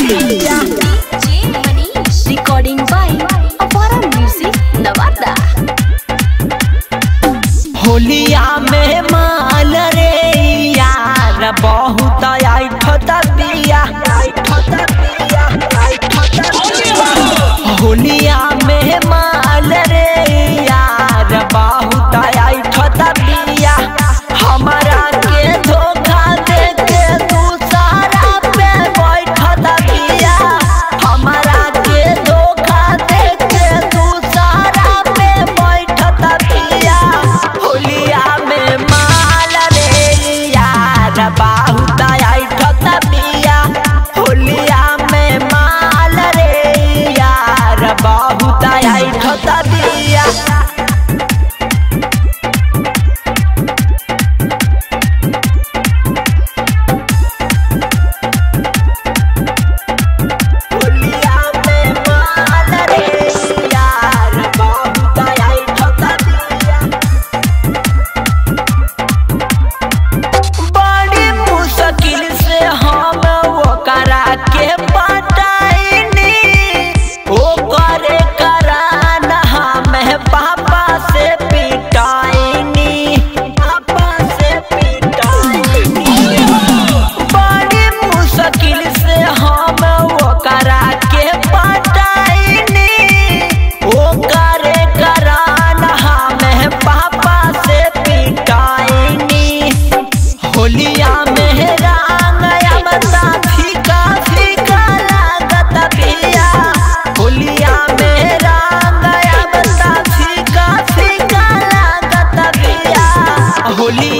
Recording by Apara Music, Navada. होलिया में माल रे यार बहुत आइठत बिया होलिया में माल रे यार बहुत आइठत बिया हमारा के धोखा दे के दूसरा पे बैठत बिया हमारा के धोखा दे के दूसरा पे बैठत बिया होलिया में माल रे यार बहुत आइठत बिया होलिया में माल रे यार बहुत आइठत बिया होलिया में माल रे यार बहुत आइठत बिया बड़ी मुश्किल से हम ओकरा के पटाइनी ओकरे करान हमें पापा से पिटाइनी पापा से पिटाइनी बड़ी मुश्किल से हम ओकरा के पटाइनी ओकरे करान हमें पापा से पिटाइनी होलिया में रंग अमता फीका फीका लागत बिया होलिया में रंग अमता फीका फीका लागत बिया होलिया